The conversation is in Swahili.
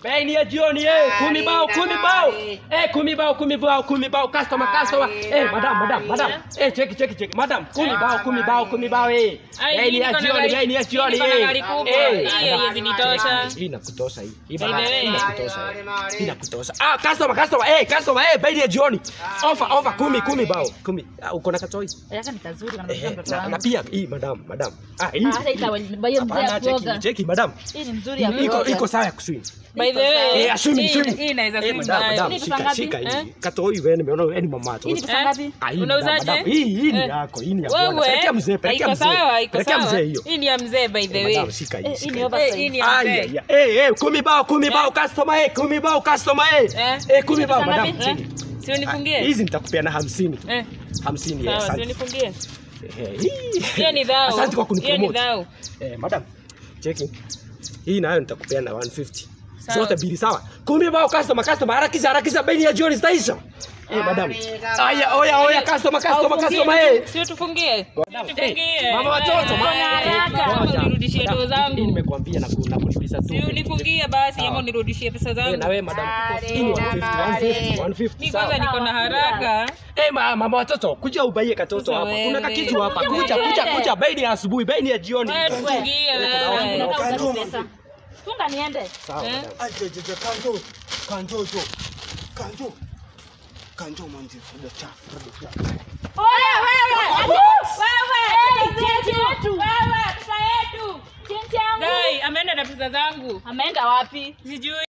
Bei ni ya jioni eh, kumi bao, kumi bao. Eh, kumi bao, kumi bao, kumi bao. Customer, customer. Eh, madam, madam, madam. Eh, cheki, cheki, cheki. Madam, kumi bao, kumi bao, kumi bao eh. Ai, Bei ni ya niko na jioni, gari- bei ni ya jioni niko na eh. gari kubwa. Eh, Hii madam. haiwezi nitosha. Hii inakutosha hii. Hii By the madam, way. hii inakutosha. eh. Hii inakutosha. Ah, customer, customer. Eh, customer, eh, bei ni ya jioni. Offer, offer kumi, kumi bao. Kumi. Ah, uko na katoi? Yaka ni kazuri kana Eh, mtoto na, na wangu. pia hii madam, madam. Ah, hii. Ah, hata itawabaye mzee Hapana, ya cheki, kuoga. cheki madam. Hii ni mzuri ya Iko kuoga. iko sawa ya kuswim. By the way, Eh, assume, hii- assume. hii inaweza Eh, swim madam, nayo. madam, Hii ni shika, pesa shika ngapi? hii. Katoi wewe nimeona wewe ni mama tu. Hii ni pesa Eh? ngapi? Ah, hii Unauzaje? madam, madam, Hii hii ni Eh. yako, hii ni ya bwana. Wewe, Pelekea mzee, pelekea haiko mzee. sawa, haiko Pelekea sawa. mzee hiyo. Hii ni ya mzee by the Eh, way. madam, shika hii. Eh, hii shika ni hii. oversize. Eh, hii ni ya Ai, mzee. ai, ai. Eh, eh, kumi bao, kumi bao customer eh, kumi bao customer eh. Eh. Eh, kumi bao Pesa madam. ngapi? cheki. Si Ah, unifungie? Hizi nitakupeana 50 tu. Eh, 50 sawa, yes. si Asante. unifungie? Eh, hii. Hiyo ni dhao. Asante kwa Hiyo ni kunipromote. dhao. Eh, madam. Cheki. Hii nayo nitakupeana 150. Sawa. Zote mbili sawa. Kumi bao customer customer harakisha harakisha bei ya jioni zitaisha. Eh, madam. Aya, oya oya customer customer customer eh. Si utufungie? Madam, Tufungie. eh, mama watoto, Eh, ma- haraka. eh, ngoja. Unirudishie Madam, doo zangu. hii Nimekwambia na ku- na kulipisha tu. Si unifungie basi ama unirudishie pesa Eh, na zangu. wewe madam. Hii ni 150 150 150. Mi sawa. kwanza niko na haraka. Eh, ma, mama watoto, kuja ubaie katoto Sasa hapa. Kuna wewe. kakitu hapa. Kuja kuja kuja bei ni ya asubuhi, bei ni ya jioni. Wewe tufungie wewe. Nataka upate pesa. Funga niende. Sawa. Eh? madam. ajejeje kanjo kanjo jo kanjo kanjo manje fuda chafu Oya wewe. Wewe. Jinsi yetu. Wewe pesa yetu. Jinsi yangu. Dai, ameenda na pesa zangu. Ameenda wapi? Sijui.